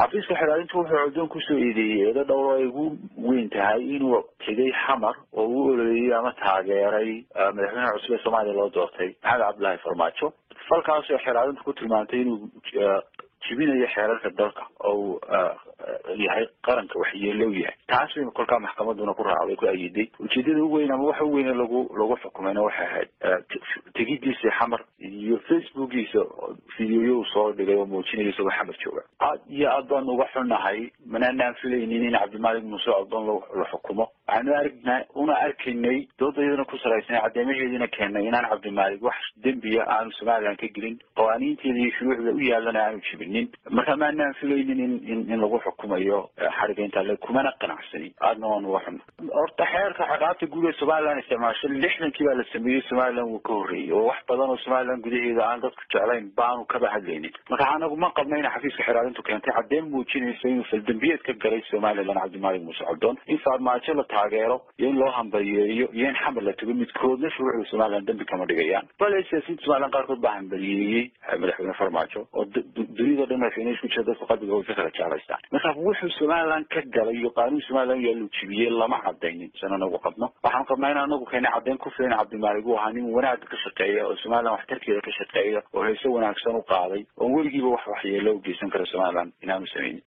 xafiiska xilaalintu wuxuu coddoon kusoo eedeeyey eedo dhowr ay ugu weyn tahay inuu tegay xamar oo u ololeeyey ama taageeray madaxweynaha cusub ee soomaaliya loo doortay maxamed cabdullaahi farmaajo falkaasoo xilaalintu ku tilmaantay inuu jibinayo xeerarka dalka oo yahay qaranka waxyeelow yahay taas baynu kolkaa maxkamaduna ku raacday ku ayiday ujeedada u weyn ama waxa u weyne lagu lagu xukumayna waxay ahayd tegidiisa xamar iyo facebookiisa videoyo uu soo dhigay oo muujinaya isagoo xamar jooga aad iyo aad baanu uga xunnahay manaanaan filaynin in cabdimalik muuse codon la xukumo waxaanu argnaa una arkaynay doodayadana ku saraysanay caddeemaheediina keennay inaan cabdimalik wax dembiya aanu somalilan ka gelin qawaaniinteeda iyo shuruucda u yaalana aanu jibinin marka maanaan filaynin in in in lagu xukumayo xariga intaa le kumana qanacsanin aadna waan uga xunna horta xeerka ciqaabta guud ee somalilan isticmaasho lixdankii baa la sameeyey somalilan wuu ka horreeyey oo wax badan oo somalilan gudaheeda aan dadku jeclayn baanu kaba hadlaynin marka anagu ma qabna ina xafiiska xiraalintu keentay caddeyn muujinaysa inuu faldambiyeed ka galay somalilan cabdimalik muuse codon in farmaajo la taageero iyo in loo hambaliyeeyo iyo in xamar la tago midkoodna shuruucda somalilan dambi kama dhigayaan bale siyaasiyiinta somalilan qaarkood baa hambaliyeeyey madaxweyne farmaajo oo dunida dhan madaxweyne isku jira dadku qalbiga way ka kala jeclaystaan marka wuxuu somalilan ka galay iyo qaanuun somalilan yaa lu jibiyey lama cadaynin san anagu qabno waxaan qabnaa in anagu keena caddeyn ku filan cabdimalik uu ahaa nin wanaagga ka shaqeeya oo somalilan waxtarkeeda ka shaqeeya oo heese wanaagsan u qaaday oon weligiiba wax waxyeelo u geysan kara somalilan inaanu samaynin